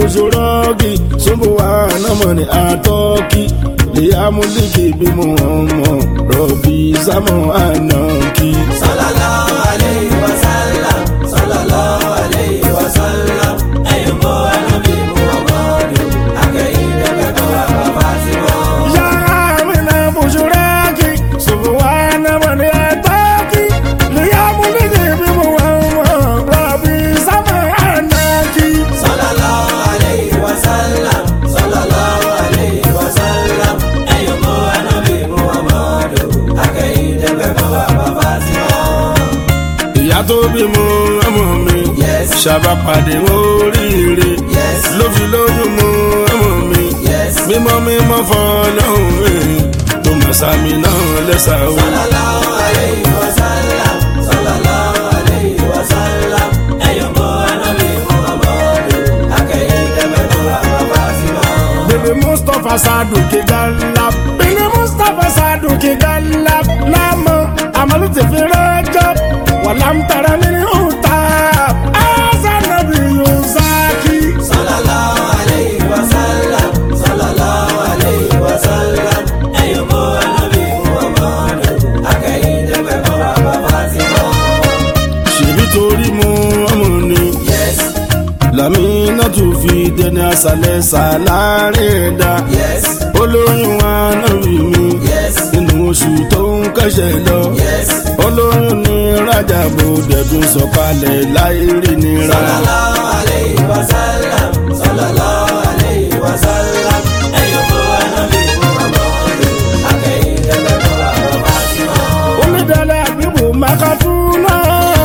bushuraki subhana man ataki liyamuliki bimuhamma rabbi samu anaki sallallahu alayhi wa sallam sallallahu alayhi wa sallam ẹ̀yin bó ẹnubí muhammadu akẹ́yìndé bẹ́ẹ̀ bá bàbá sí wọn. ya amina bushuraki subhana man ataki liyamuliki bimuhamma rabbi samu anaki sallallahu alayhi wa sallam sallallahu alayhi wa sallam ẹ̀yin bó ẹnubí muhammadu akẹ́yìndé bẹ́ẹ̀ bá bàbá sí wọn. ìyá tó bímọ ọmọ mi Yes. ṣàbàpàdé oríire Yes. ló fi lóyún mọ ọmọ mi Yes. mímọ́ mímọ́ fọlọ́hún mi tó mọ̀ sàmì náà lẹ́sà o. sallallahu alayhi wa sallam sallallahu alayhi wa sallam ẹ̀yin bó ẹnubí muhammadu akẹ́yìndé bẹ́ẹ̀ bá bàbá sí wọn. bèbè mustapha saduki galap bèbè mustapha saduki galap lámọ àmàlù ti fi rẹjọ wàlámtara nínú ọ̀tá azanabi yunzaki. sallallahu alayhi wa sallam sallallahu alayhi wa sallam ẹ̀yin bó ẹnubí muhammadu akẹ́yìndé bẹ́ẹ̀ bá bàbá sí wọn. ṣèbí torí mu ọmọ ni. yes lamina tún fi dẹni aṣálẹ̀ ṣàlárin ẹ̀dá yes olóyún wa náà rí mi yes nínú oṣù tó ń kẹ́sẹ̀ lọ yes olóyún ní rájàbò dẹ̀dùn sọ̀kalẹ̀ láì rí nira sallallahu alayhi wa sallam sallallahu alayhi wa sallam ẹ̀yin bó ẹnubí muhammadu akẹ́yìndé bẹ́ẹ̀ bá bàbá sí wọn. onídàálẹ̀ àbíbù makatuna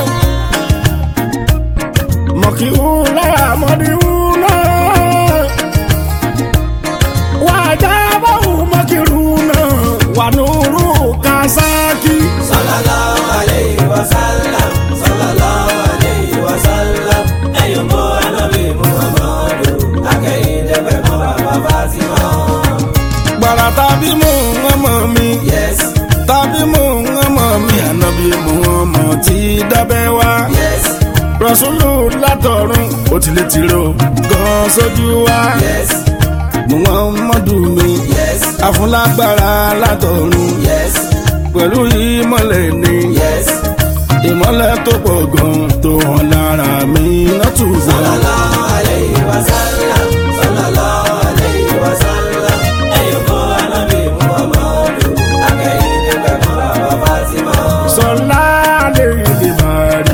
mọ̀kìhúnà mọ̀dìhúnà wàjábọ̀hù mọ̀kìrúnà wànúrú kásaki. sallallahu alayhi wa sallam sallallahu alayhi wa sallam ẹ̀yin bó ẹnubí muhammadu akẹ́yìndé bẹ́ẹ̀ bá bàbá sí wọn. gbàrà tàbí mò ń ọmọ mi. yes tàbí mò ń ọmọ mi ànábì mò ń ọmọ tí dábẹ́ wá. yes rọ̀ṣúlù látọ̀run ó ti lè tìrò gan sójú wa. yes muhammadu mi yes afúnlágbára látọ̀run yes pẹ̀lú ìmọ̀lẹ̀ ni yes ìmọ̀lẹ̀ tó pọ̀ gan tó hàn lára mi látùbọ̀. sallallahu alayhi wa sallam sallallahu alayhi wa sallam ẹ̀yin bó ẹnubí muhammadu akẹ́yìndé bẹ́ẹ̀ bá bàbá sí wọn. sọlá lè lè máa rí.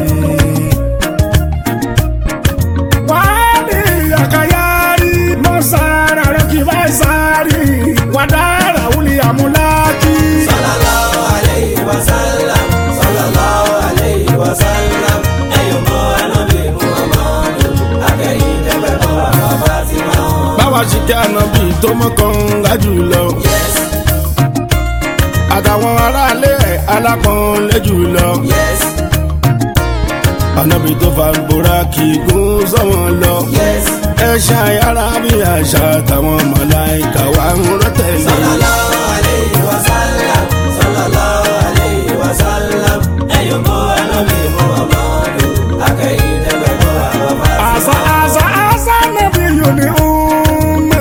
wàhálì àkàyárí mọ́sára rẹ̀ kì bá sáré wàdára wúlì àmúláàkì. sallallahu alayhi wa sallam sallallahu alayhi wa sallam ẹ̀yin bó ẹnubí muhammadu akẹ́yìndé bẹ́ẹ̀ bá bàbá sí wọn. báwa ṣe kí ànábì tó mọ́kàn lájú lọ. yes àtàwọn aráalé ẹ̀ alápọ̀nlé jù lọ. yes ànábì tó fa bora kì í gún sọ́wọ́n lọ. yes ẹ ṣàyàrá bí àṣà àtàwọn màláìka wà ń rọ́tẹ̀lé. sallallahu alayhi wa sallam sallallahu alayhi wa sallam ẹ̀yin bó ẹnubí muhammadu akẹ́yìndé bẹ́ẹ̀ bá bàbá sí àṣà wọn. àṣà àṣà nàbí yòó ní ọmọ.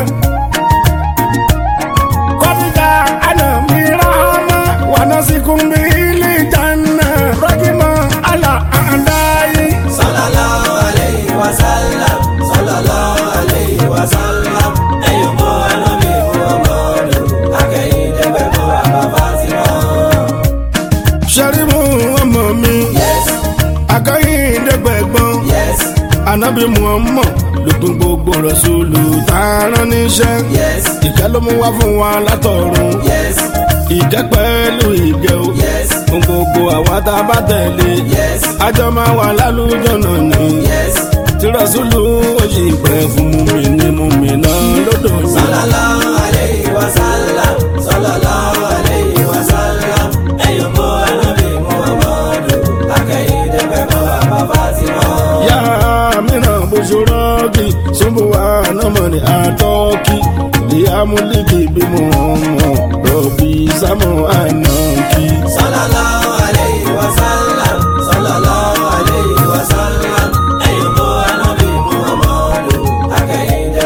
kọ́díjà ànàmí rahama wà náà sí kúnbí ilé ìjànà rọ́gìmọ̀ àlà àndáyé. sallallahu alayhi wa sallam sallallahu alayhi wa sallam ẹ̀yin bó ẹnubí muhammadu akẹ́yìndé bẹ́ẹ̀ bá bàbá sí wọn. sẹ́rímù ọmọ mi yes akọ́yìndẹ́gbẹ̀gbọ́n yes ànábì muhammad lókun gbogbo rọ̀ṣùlù tààrán níṣẹ́. yes ìkẹ́ ló mú wá fún wa látọ̀run. yes ìkẹ́ pẹ̀lú ìgẹ̀ o. yes fún gbogbo àwa tá a bá tẹ̀lé. yes àjọ máa wà lálùjọ náà ni. yes tí rọ̀ṣùlù ó sì pẹ́ fún mi ní mú mi náà lódò ní. sallallahu alayhi wa sallam sallallahu alayhi wa sallam ẹ̀yin bó ẹnubí muhammadu akẹ́yìndé bẹ́ẹ̀ bá bàbá sí wọn. yá mìíràn bó ṣe rọ́ọ̀kì ṣubú wa náà mọ̀ ní àtọ́kì. ìyá múlíkì bí mo mọ̀ rọ̀bì sámọ̀ ànákì. sallallahu alayhi wa sallam sallallahu alayhi wa sallam ẹ̀yin bó ẹnubí muhammadu akẹ́yìndé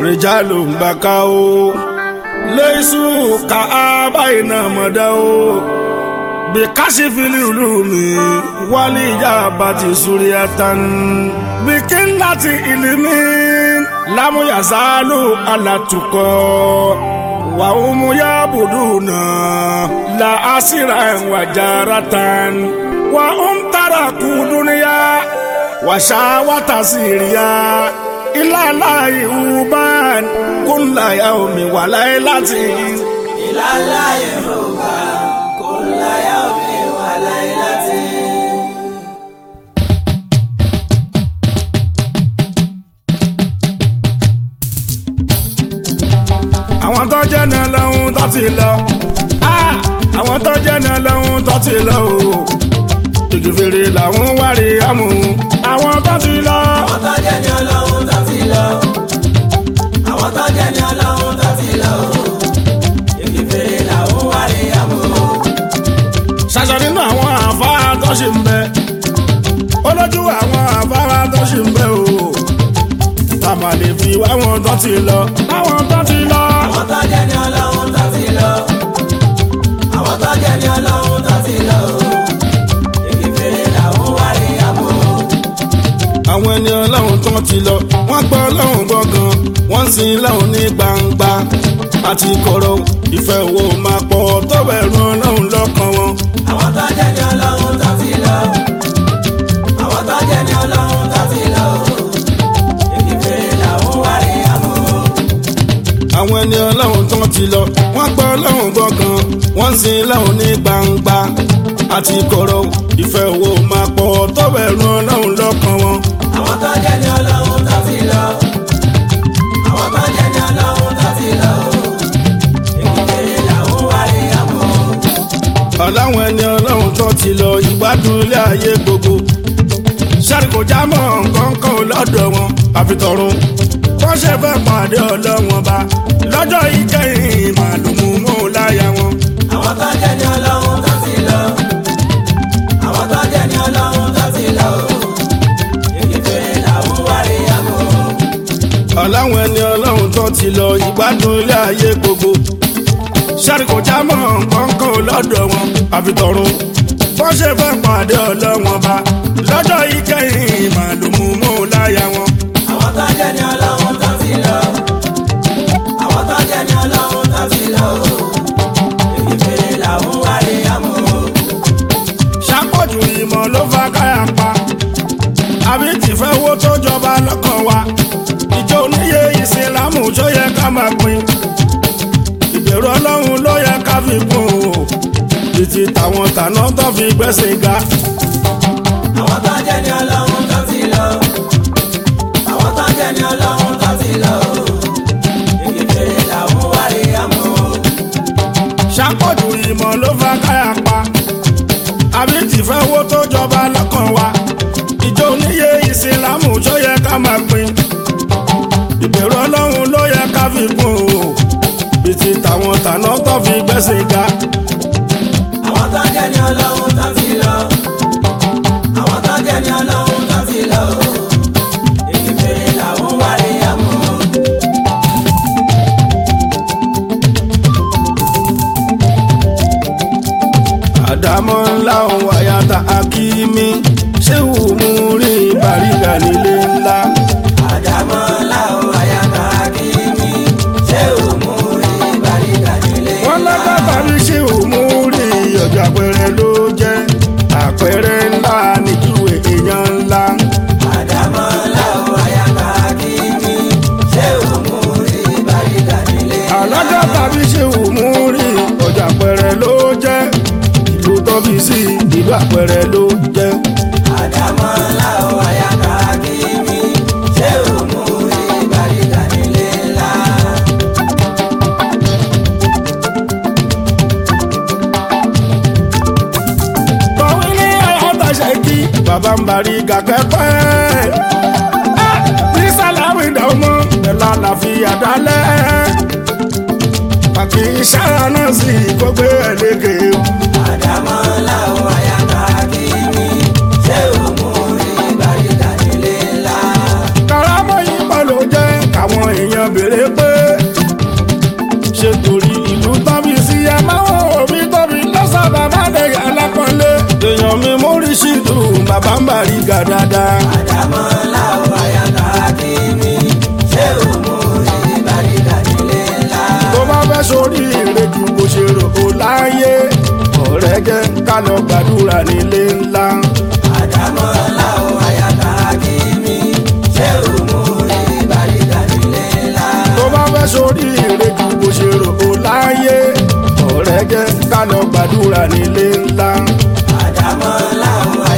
rìjálù ń bá ká o lẹ́sù ká báyìí náà mọ̀ dá o bí káṣí fìlì ìlú mi wálé ìjà bàtì súríàtàn bí kí n láti ìlú mi lámúyàsálù alàtúkọ wà ó mú yá bùdù náà la àṣírà ẹ̀wà jára tán wà ó ń tara kú dúníyà wà ṣáwátà síríà ìlàlá ìhùbán kúnláyà omi wà láyé láti. ìlàlá yorùbá kò láyà omi wà láyé láti. àwọn tó jẹ́ náà lọ́hún tó ti lọ. Ah! àwọn tó jẹ́ náà lọ́hún tó ti lọ o. igi fèrè làwọn wárí àmú. àwọn tó ti lọ. àwọn tó jẹ́ ní ọlọ́run tó ti lọ. àwọn tó jẹ́ ní ọlọ́run tó ti lọ. igi fèrè làwọn wá rí àmú. ṣàṣà nínú àwọn àfárá tó ṣì ń bẹ. olójú àwọn àfárá tó ṣì ń bẹ o. tàmà lè fi wá wọn tó ti lọ. àwọn tó ti lọ. àwọn tó jẹ́ ní ọlọ́run tó ti lọ. àwọn tó jẹ́ ní ọlọ́run tó ti lọ. igi fèrè làwọn wá rí àmú. àwọn ẹni ọlọ́run tó ti lọ wọ́n gbọ́ ọlọ́run gbọ́ngàn wọ́n ń sin ọlọ́run ní gbangba àti kọ̀rọ̀ ìfẹ́ wo máa pọ̀ tó bẹ̀rù ọlọ́run lọ́kàn wọn. àwọn tó jẹ́ ní ọlọ́run tó ti lọ. àwọn tó jẹ́ ní ọlọ́run tó ti lọ. igi fèrè làwọn wá rí àmú. àwọn ẹni ọlọ́run tó ti lọ wọ́n gbọ́ ọlọ́run gbọ́ngàn wọ́n ń sin ọlọ́run ní gbangba àti kọ̀rọ̀ ìfẹ́ wo máa pọ̀ tó bẹ̀rù ọlọ́run lọ́kàn wọn. àwọn tó jẹ́ ní ọlọ́run tó ti lọ. àwọn tó jẹ́ ní ọlọ́run tó ti lọ. ìkìkèrè làwọn wá rí àmọ́. ọ̀làwọn ẹni ọlọ́run tó ti lọ ìgbádùn ilé ayé gbogbo sáré kò já mọ́ nǹkan kan lọ́dọ̀ wọn àfitọ́run wọ́n ṣe fẹ́ pàdé ọlọ́wọ́n bá lọ́jọ́ ìkẹyìn màlúmú mọ́ láyà wọn. àwọn tó jẹ́ ní ọlọ́run tó ti lọ. àwọn tó jẹ́ ní ọlọ́run tó ti lọ. ìkìkèrè làwọn wá rí àmọ́. ọ̀làwọn ẹni ọlọ́run tó ti lọ ìgbádùn ilé ayé gbogbo sáré kò já mọ́ nǹkan kan lọ́dọ̀ wọn àfitọ́run wọ́n ṣe fẹ́ pàdé ọlọ́wọ́n bá lọ́jọ́ ìkẹyìn màlúmú mọ́ láyà wọn. àwọn tó jẹ́ ní ọlọ́run tó ti lọ. àwọn tó jẹ́ ní ọlọ́run tó ti lọ. ìkìkèrè làwọn wá rí àmọ́. ṣàpọ̀jù ìmọ̀ ló fa káyà pa àbí tìfẹ́ wo tó jọba lọ́kàn wa ìjọ oníyè ìsìlámù tó yẹ ká máa pín ìbẹ̀rù ọlọ́run ló yẹ ká fi kún o títí táwọn tàná tó fi gbẹ́sìn ga àwọn tó jẹ́ ní ọlọ́run tó ti lọ. àwọn tó jẹ́ ní ọlọ́run tó ti lọ. ìkìkèrè làwọn wá rí àmọ́. ṣàpọ̀jù ìmọ̀ ló fa káyà pa àbí tìfẹ́ wo tó jọba lọ́kàn wa ìjọ oníyè ìsìlámù tó yẹ ká máa pín ìbẹ̀rù ọlọ́run ló yẹ ká fi kún o títí táwọn tàná tó fi gbẹ́sìn ga. àwọn tó jẹ́ ní ọlọ́run tó ti lọ. àwọn tó jẹ́ ní ọlọ́run tó ti lọ. ìkìkèrè làwọn wá rí àmọ́. àdámọ́ ńlá òun àyàtà akíní ṣéwù mú rí bàrígà nílé ńlá. àdàmọ́ làwọn àyàtọ̀ akíní. ṣé ò mú rí bàríkà nílé? wọ́n lágbàbà rí ṣéwù mú rí ọjọ́ àpẹẹrẹ ló jẹ́ àpẹẹrẹ ńlá níjúwe èèyàn ńlá. àdàmọ́ làwọn àyàtọ̀ akíní. ṣé ò mú rí bàríkà nílé? alágbàbà rí ṣéwù mú rí ọjọ́ àpẹẹrẹ ló jẹ́ ìlú tọ́bi sí ìlú àpẹẹrẹ ló jẹ́. àdàmọ́ làwọn àyàtọ̀ akíní. ṣé ò mú rí bàríkà nílé ńlá? kọ̀wé ní ọ̀tá ṣẹ́kí bàbá ń barí gàkẹ́ pẹ́. ní sàlámì dàmọ́ ẹ̀la làfíà dálẹ́. pàkì ìṣára náà sì kó gbé ẹ̀lẹ́gẹ̀. àdàmọ́ làwọn àyàtọ̀ akíní. ṣé ò mú rí bàríkà nílé ńlá? karamọ́ yìí pọ̀ ló jẹ́ káwọn èèyàn béèrè bàrígà dáadáa. àdámọ́ láwọn àyàtà kìíní ṣé òmù ìbàdíkà nílé ńlá. tó bá fẹ́ sórí ìrẹ́jù bó ṣe rò ó láyé ọ̀rẹ́ jẹ́ ká lọ gbàdúrà nílé ńlá. àdámọ́ láwọn àyàtà kìíní ṣé òmù ìbàdíkà nílé ńlá. tó bá fẹ́ sórí ìrẹ́jù bó ṣe rò ó láyé ọ̀rẹ́ jẹ́ ká lọ gbàdúrà nílé ńlá. àdámọ́ láwọn